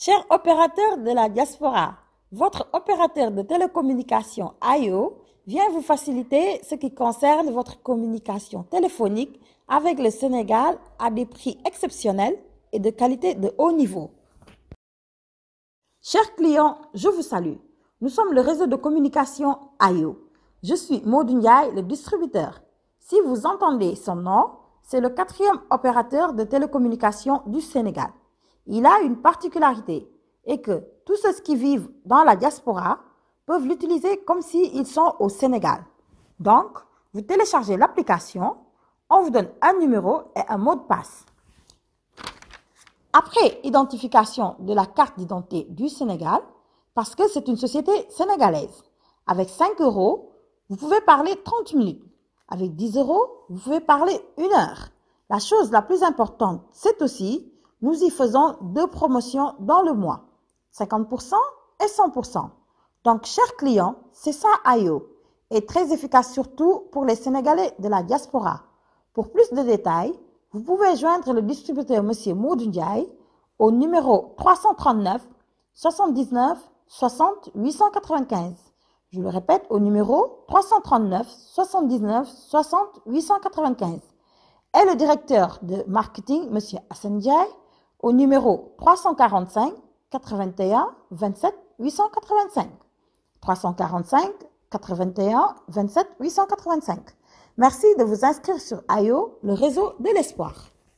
Chers opérateurs de la diaspora, votre opérateur de télécommunication AIO vient vous faciliter ce qui concerne votre communication téléphonique avec le Sénégal à des prix exceptionnels et de qualité de haut niveau. Chers clients, je vous salue. Nous sommes le réseau de communication AIO. Je suis Maudou Ndiaye, le distributeur. Si vous entendez son nom, c'est le quatrième opérateur de télécommunication du Sénégal. Il a une particularité et que tous ceux qui vivent dans la diaspora peuvent l'utiliser comme s'ils sont au Sénégal. Donc, vous téléchargez l'application, on vous donne un numéro et un mot de passe. Après identification de la carte d'identité du Sénégal, parce que c'est une société sénégalaise, avec 5 euros, vous pouvez parler 30 minutes. Avec 10 euros, vous pouvez parler une heure. La chose la plus importante, c'est aussi, nous y faisons deux promotions dans le mois, 50% et 100%. Donc, chers clients, c'est ça IO, et très efficace surtout pour les Sénégalais de la diaspora. Pour plus de détails, vous pouvez joindre le distributeur Monsieur Maudou Ndiaye au numéro 339 79 60 895. Je le répète au numéro 339 79 60 895. Et le directeur de marketing, M. Hassan Ndiaye, au numéro 345 81 27 885. 345 81 27 885. Merci de vous inscrire sur AIO, le réseau de l'espoir.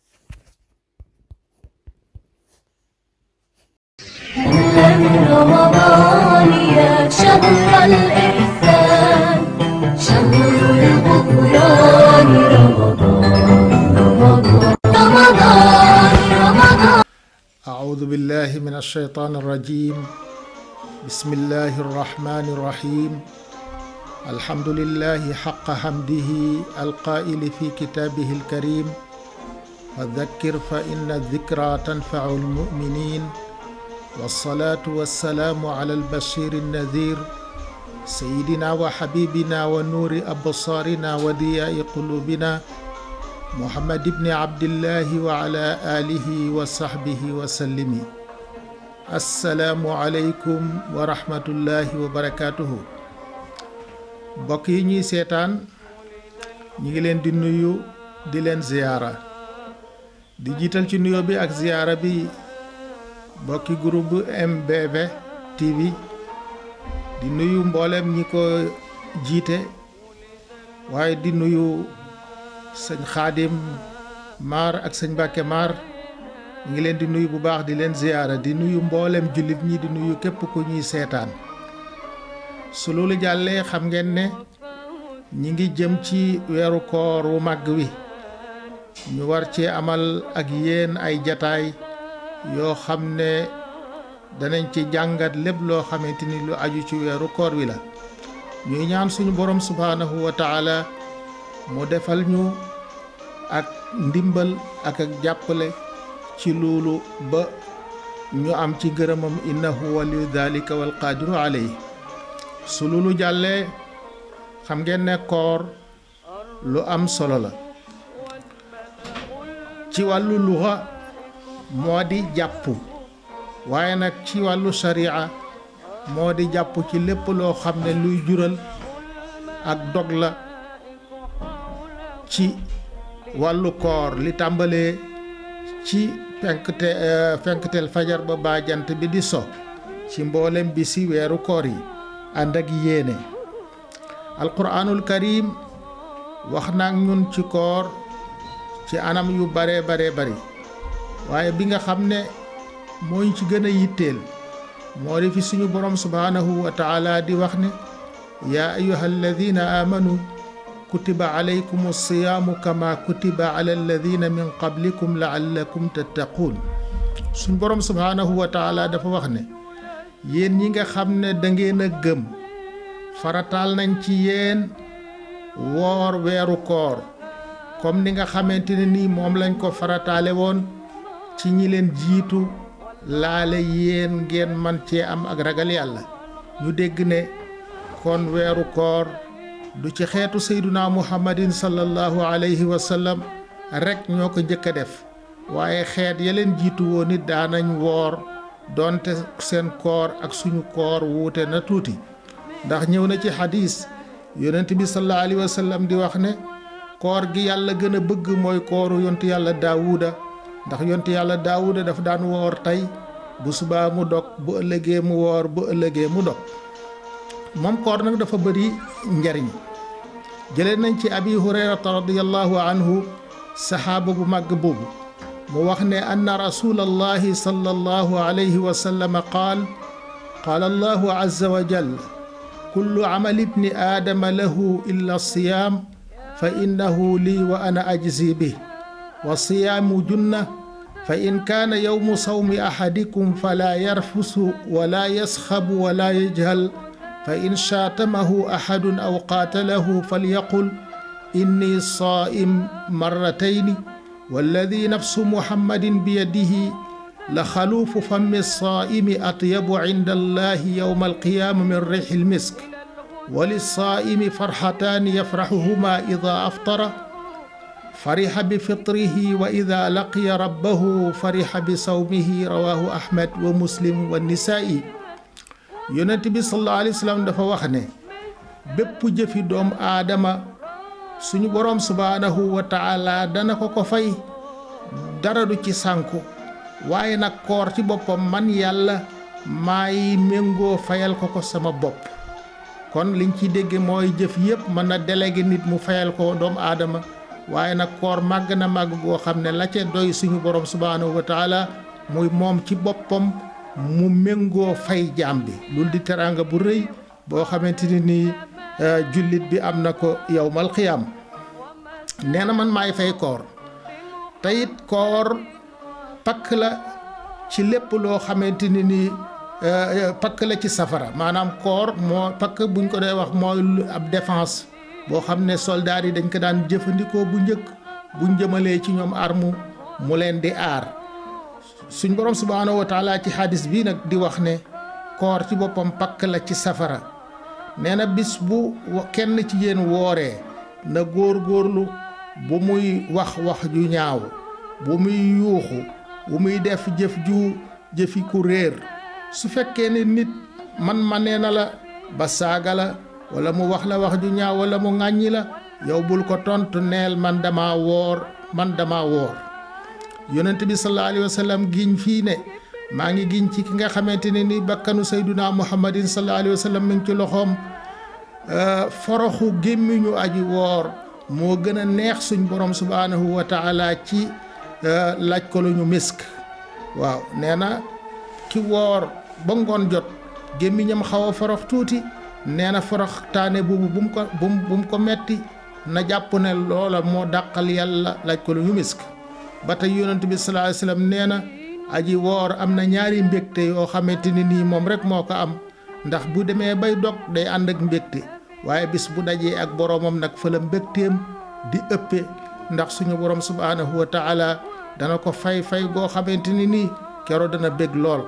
من رمضان يا شهر الإحسان شهر الغفران رمضان رمضان رمضان رمضان أعوذ بالله من الشيطان الرجيم بسم الله الرحمن الرحيم الحمد لله حق حمده القائل في كتابه الكريم وذكر فإن الذكرى تنفع المؤمنين والصلاة والسلام على البشير النذير سيدنا وحبيبنا ونور أبصارنا ودياء قلوبنا محمد بن عبد الله وعلى آله وصحبه وسلم السلام عليكم ورحمة الله وبركاته mbokk yi ñuy seetaan ñi ngi leen di nuyu di leen ziyaara di jiital ci nuyoo bi ak ziyaara bi mbokki groupe MBV TV di nuyu mboolem ñi ko jiite waaye di nuyu sëñ xaadim maar ak sëñ Mbàkke maar ñu ngi leen di nuyu bu baax di leen ziyaara di nuyu mboolem jullit ñi di nuyu képp ku ñuy seetaan su loolu jàllee xam ngeen ne ñi ngi jëm ci weeru koor wu màgg wi ñu war cee amal ak yéen ay jataay yoo xam ne danañ ci jàngat lépp loo xamante ni lu aju ci weeru koor wi la ñuy ñaan suñu borom subhaanahu wa taala mu defal ñu ak ndimbal ak ak jàppale ci loolu ba ñu am ci ngërëmam innahu waliyu dalika wal qaadiru alayhi su loolu jàllee xam ngeen ne koor lu am solo la ci wàllu luxa moo di jàpp waaye nag ci wàllu sharia moo di jàpp ci lépp loo xam ne luy jural ak dog la ci wàllu koor li tàmbalee ci fenkte fenkteel fajar ba baa jant bi di so ci mboolem bi si weeru koor yi ànd ak yéene alquraanul karim wax na ak ñun ci koor ci anam yu bare bare bari waaye bi nga xam ne mooñ ci gën a yitteel moo di fi suñu borom subhaanahu wa taala di wax ne yaa ayuha alladina amanu kutiba alaykum alsiyaamu kama kutiba ala alladina min qablikum laallakum tattaquun suñu borom subhaanahu wa taala dafa wax ne yéen ñi nga xam ne da ngeen a gëm farataal nañ ci yéen woor weeru koor comme ni nga xamante ne nii moom lañ ko farataale woon ci ñi leen jiitu laale yéen ngeen man cee am ak ragal yàlla ñu dégg ne kon weeru koor du ci xeetu sayduna muhammadin sallallahu alayhi wa sallam rek ñoo ko njëkk a def waaye xeet ya leen jiitu woon it daanañ woor doonte seen koor ak suñu koor wuute na tuuti ndax ñëw na ci xadis yonent bi sallallahu alayhi wa sallam di wax ne koor gi yàlla gën a bëgg mooy kooru yontu yàlla daawuda ndax yontu yàlla daawuda dafa daan woor tey bu subaa mu dog bu ëllëgee mu woor bu ëllëgee mu dog moom koor nag dafa bëri njariñ jëlee nañ ci abi hurayrata radiallahu anhu saxaaba bu màgg boobu mu wax ne anna rasulallahi sallallahu alayhi wa sallam qaal qaala allahu azza wa jal kullu amali ibni aadama lahu illa siyaam fa innahu lii wa ana ajzi bih wa siyaamu junna fa in kaana yowmu sawmi ahadikum fala yarfusu wala yasxabu wala yajhal fa in shaatamahu ahadun aw qaatalahu falyaqul inni saa'im marratayni walladi nafsu muhammadin biyadihi la xaluufu fammi saa'imi atyabu inda allahi yowma alqiyaama min rixi lmisk وللصائم فرحتان يفرحهما إذا أفطر فرح بفطره وإذا لقي ربه فرح بصومه رواه أحمد ومسلم والنسائي yonent bi sallallahu alayhi wa sallam dafa wax ne bépp jëfi doom aadama suñu boroom subhaanahu wa taala dana ko ko fay dara du ci sànku waaye nag koor ci boppam man yàlla maay méngoo fayal ko ko sama bopp kon liñ ci dégge mooy jëf yépp mën na délégué nit mu fayal ko doomu aadama waaye nag koor màgg na màgg goo xam ne la ca doy suñu borom subhaanahu wa taala muy moom ci boppam mu méngoo fay jaam bi loolu di teraanga bu rëy boo xamante ni nii jullit bi am na ko yowmal xiyaam nee na man maay fay koor te it koor pakk la ci lépp loo xamante ni nii pakk la ci safara maanaam koor moo pakk buñ ko dee wax mooy ab défense boo xam ne soldaar yi dañ ko daan jëfandikoo bu njëkk buñ jëmalee ci ñoom armu mu leen di aar suñ borom subhaanahu wa taala ci xadis bii nag di wax ne koor ci boppam pakk la ci safara nee na bis bu kenn ci yéen wooree na góor góorlu bu muy wax wax ju ñaaw bu muy yuuxu bu muy def jëf ju jëfi ku réer su fekkee ne nit man ma nee na la ba saaga la wala mu wax la wax ju ñaaw wala mu ŋàññi la yow bul ko tontu neel man dama woor man dama woor yonent bi sallallahu alayhi wa sallam giñ fii ne maa ngi giñ ci ki nga xamante ne ni bakkanu sayduna muhammadin sallallahu alayhi wa sallam mi ngi ci loxoom foroxu gémmiñu aji woor moo gën a neex suñ borom subhaanahu wa taala ci laaj ko lu ñu misk waaw nee na ki woor ba ngoon jot gémmiñam xaw a forox tuuti nee na forox taane boobu bu mu ko bu mu ko metti na jàpp ne loola moo dàqal yàlla laaj ko lu ñu misk ba tey yonent bi sallallahu alayhi wasallam nee na aji woor am na ñaari mbégte yoo xamante ni nii moom rek moo ko am ndax bu demee bay dog day ànd ak mbégte waaye bis bu dajee ak boroomam nag fa la mbégteem di ëppe ndax suñu borom subhaanahu wa taala dana ko fay fay goo xamante ni nii kero dana bég lool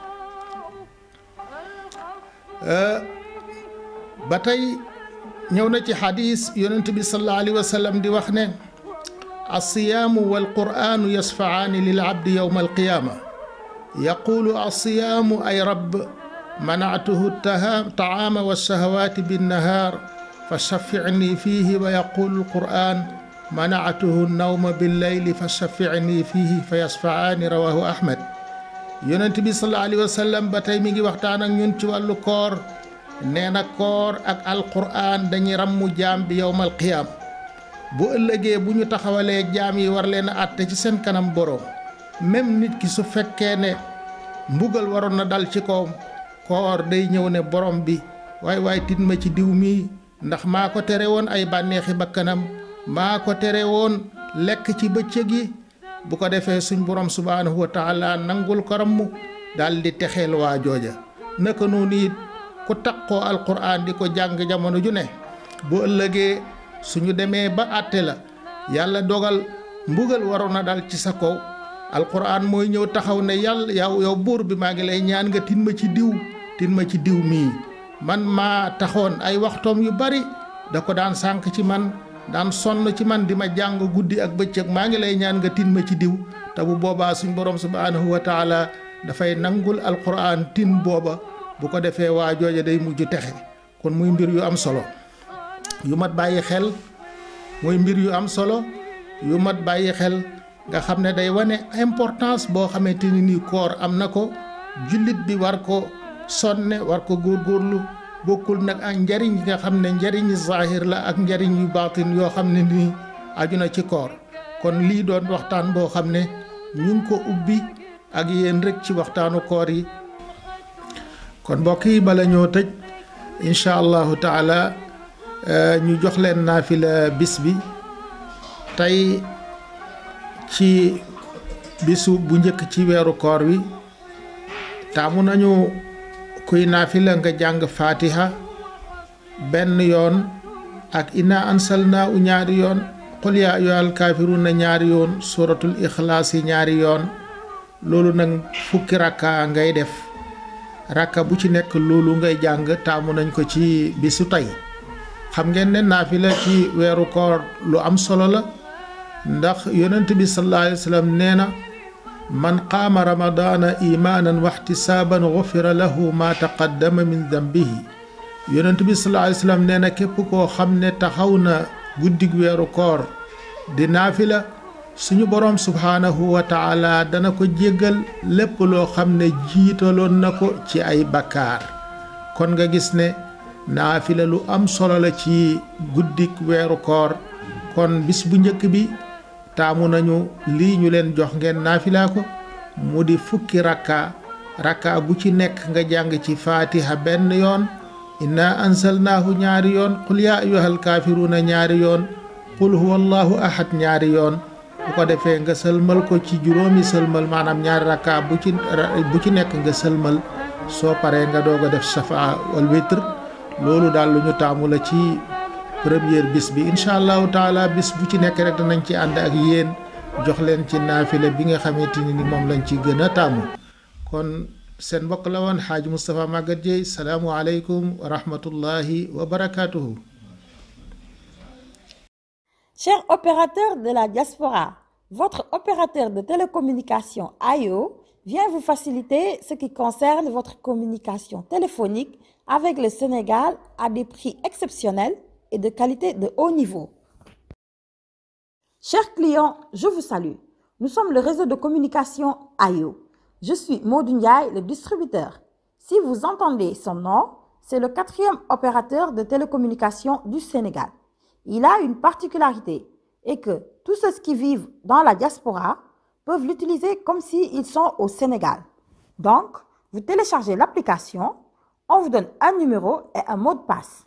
ba tey ñëw na ci xadis yonent bi sallallahu alayhi wa sallam di wax ne alsiyaamu walqur'aanu yasfacaani lilabdi yowma alqiyaama yaqulu alsiyaamu ay rabb manactuhu tacaama walshahawaati binnahaar fa shaficnii fiihi wa yaqulu alqur'aan manactuhu nawma billeyli fa shaficnii fiihi fa yasfacaani rawaahu ahmad yonent bi sallallahu alayhi wa sallam ba tey mi ngi waxtaan ak ñun ci wàllu koor nee na koor ak alqur'aan dañuy rammu jaam bi yowmal qiyaam bu ëllëgee bu ñu taxawalee jaam yi war leen a àtte ci seen kanam boroom même nit ki su fekkee ne mbugal waroon na dal ci kawam koor day ñëw ne borom bi waay waay tit ma ci diw mii ndax maa ko tere woon ay bànneexi bakkanam maa ko tere woon lekk ci bëccëg yi bu ko defee suñ borom subhaanahu wa taala nangul ko ramm daal di texeel waa jooja naka noonu it ku taqoo alquraan di ko jàng jamono ju ne bu ëllëgee suñu demee ba àtte la yàlla dogal mbugal waroon na dal ci sa kaw alquran mooy ñëw taxaw ne yàlla yow yow buur bi maa ngi lay ñaan nga tin ma ci diw tin ma ci diw mii man maa taxoon ay waxtoom yu bari da ko daan sànq ci man daan sonn ci man di ma jàng guddi ak bëccëg maa ngi lay ñaan nga tin ma ci diw te bu boobaa suñ borom subhaanahu wa taala dafay nangul alquran tin booba bu ko defee waa jooja day mujj texe kon muy mbir yu am solo yu mat bàyyi xel muy mbir yu am solo yu mat bàyyi xel nga xam ne day wane importance boo xamante ni nii koor am na ko jullit bi war ko sonne war ko góorgóorlu bokkul nag ak njariñ yi nga xam ne njariñi zahir la ak njariñ yu baatin yoo xam ne nii aju na ci koor kon lii doon waxtaan boo xam ne ñu ngi ko ubbi ak yéen rek ci waxtaanu koor yi kon mbokk yi bala ñoo tëj incha allahu taala ñu jox leen naafila bis bi tey ci bisu bu njëkk ci weeru koor wi taamu nañu kuy naafila nga jàng fatiha benn yoon ak inna ansalna u ñaari yoon qul yaa ayyuhal kaafiruuna ñaari yoon suratul ixlaas yi ñaari yoon loolu nag fukki rakka ngay def rakka bu ci nekk loolu ngay jàng taamu nañ ko ci bisu tey xam ngeen ne naafila ci weeru koor lu am solo la ndax yonent bi sallallahu alayhi wa sallam nee na man qaama ramadaana imaanan wa ihtisaaban gufira lahu ma taqaddama min dambihi yonent bi sallallahu alayhi wa sallam nee na képp koo xam ne taxaw na guddig weeru koor di naafila suñu boroom subhaanahu wa taala dana ko jéggal lépp loo xam ne jiitaloon na ko ci ay bakkaar kon nga gis ne naafila lu am solo la ci guddik weeru koor kon bis bu njëkk bi taamu nañu lii ñu leen jox ngeen naafilaa ko mu di fukki rakka rakka bu ci nekk nga jàng ci faatiha benn yoon inna ansalnaahu ñaari yoon qul yaa ayyuhal kaafiruuna ñaari yoon qul huwa allahu ahad ñaari yoon bu ko defee nga sëlmal ko ci juróomi sëlmal maanaam ñaari rakka bu ci bu ci nekk nga sëlmal soo paree nga doog a def safa wal witr loolu daal lu ñu taamu la ci première bis bi incha allahu taala bis bu ci nekk rek danañ ci ànd ak yéen jox leen ci naafile bi nga xamante ni moom lañ ci gën a taamu kon seen mbokk la woon xaaj Moustapha Maguette Dieye salaamualeykum wa rahmatullahi wa barakaatuhu. Chers opérateurs de la diaspora, votre opérateur de télécommunication AIO vient vous faciliter ce qui concerne votre communication téléphonique avec le Sénégal à des prix exceptionnels et de qualité de haut niveau. Chers clients, je vous salue. Nous sommes le réseau de communication AIO. Je suis Maudou Ndiaye, le distributeur. Si vous entendez son nom, c'est le quatrième opérateur de télécommunication du Sénégal. Il a une particularité et que tous ceux qui vivent dans la diaspora peuvent l'utiliser comme s'ils sont au Sénégal. Donc, vous téléchargez l'application, on vous donne un numéro et un mot de passe.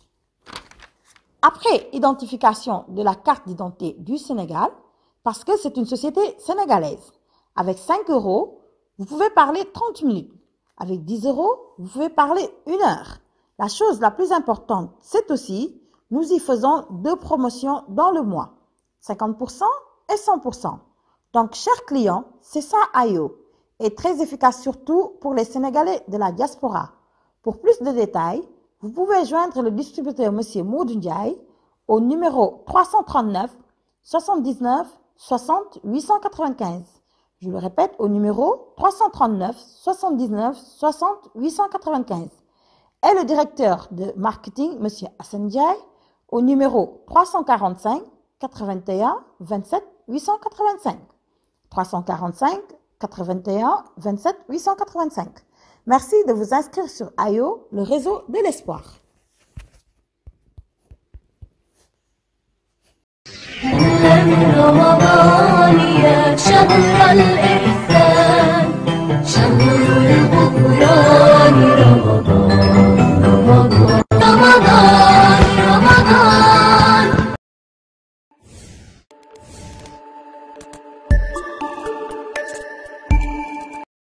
Après identification de la carte d'identité du Sénégal, parce que c'est une société sénégalaise, avec 5 euros, vous pouvez parler 30 minutes. Avec 10 euros, vous pouvez parler une heure. La chose la plus importante, c'est aussi, nous y faisons deux promotions dans le mois, 50% et 100%. Donc, chers clients, c'est ça IO, et très efficace surtout pour les Sénégalais de la diaspora. Pour plus de détails, vous pouvez joindre le distributeur M. Maudou Ndiaye au numéro 339 79 60 895. Je le répète au numéro 339 79 60 895. Et le directeur de marketing, M. Hassan Ndiaye, au numéro 345 81 27 885. 345 81 27 885. Merci de vous inscrire sur IO, le réseau de l'espoir.